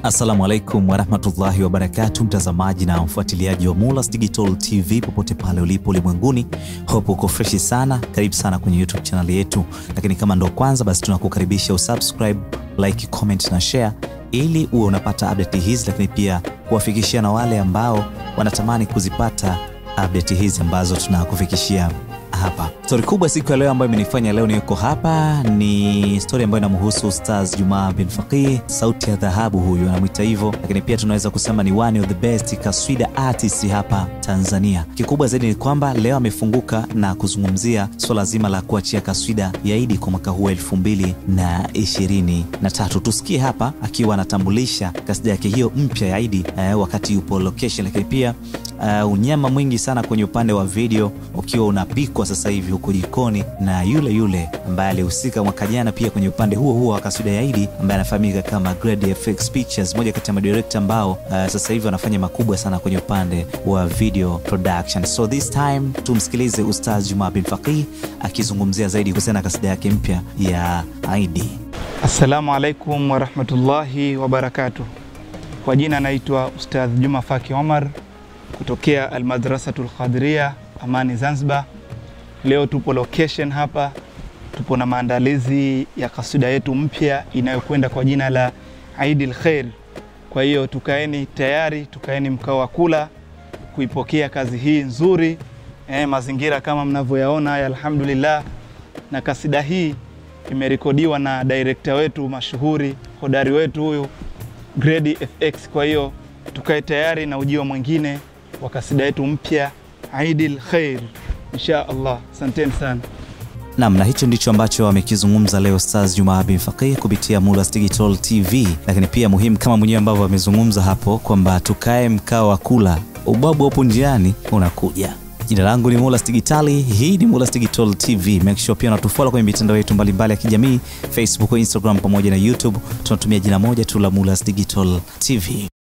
Assalamu alaikum warahmatullahi wabarakatu, mtazamaji na mfuatiliaji wa Mulas Digital TV popote pale ulipo ulimwenguni, hope uko freshi sana. Karibu sana kwenye YouTube channel yetu, lakini kama ndo kwanza, basi tunakukaribisha usubscribe, like, comment na share ili uwe unapata update hizi, lakini pia kuwafikishia na wale ambao wanatamani kuzipata update hizi ambazo tunakufikishia hapa. Stori kubwa siku ya leo ambayo imenifanya leo niko hapa ni stori ambayo inamhusu Ustaz Jumaa bin Faqih, sauti ya dhahabu, huyu anamwita hivyo, lakini pia tunaweza kusema ni one of the best kaswida artist hapa Tanzania. Kikubwa zaidi ni kwamba leo amefunguka na kuzungumzia swala zima la kuachia kaswida ya Idi kwa mwaka huu elfu mbili na ishirini na tatu. Tusikie hapa akiwa anatambulisha kasida yake hiyo mpya ya Idi eh, wakati yupo location, lakini pia uh, unyama mwingi sana kwenye upande wa video ukiwa unapikwa sasa hivi huko jikoni na yule yule ambaye alihusika mwaka jana pia kwenye upande huo huo wa kaswida ya Idi ambaye anafahamika kama Grade FX Pictures, moja kati ya madirekta ambao uh, sasa hivi wanafanya makubwa sana kwenye upande wa video production. So this time tumsikilize Ustaz Juma bin Faqih akizungumzia zaidi kuhusiana na kasida yake mpya ya Idi. Assalamu alaikum warahmatullahi wabarakatuh. Kwa jina naitwa Ustadh Juma Faki Omar kutokea Almadrasatul Qadiria Amani Zanzibar. Leo tupo location hapa, tupo na maandalizi ya kasida yetu mpya inayokwenda kwa jina la Eidil Khair. Kwa hiyo tukaeni tayari, tukaeni mkao wa kula kuipokea kazi hii nzuri. Eh, mazingira kama mnavyoyaona haya, alhamdulillah. Na kasida hii imerekodiwa na director wetu mashuhuri hodari wetu huyu Grade FX. Kwa hiyo tukae tayari na ujio mwingine wa kasida yetu mpya Eidil Khair insha Allah. Asanteni sana. Nam, na hicho ndicho ambacho amekizungumza leo Ustaz Juma bin Faqih kupitia Mulas Digital TV, lakini pia muhimu kama mwenyewe ambavyo amezungumza hapo kwamba tukae mkao wa kula, ubabu hapo njiani unakuja. Jina langu ni Mulas Digitali, hii ni Mulas Digital TV. Make sure pia unatufollow kwenye mitandao yetu mbalimbali ya kijamii, Facebook, Instagram pamoja na YouTube. Tunatumia jina moja tu la Mulas Digital TV.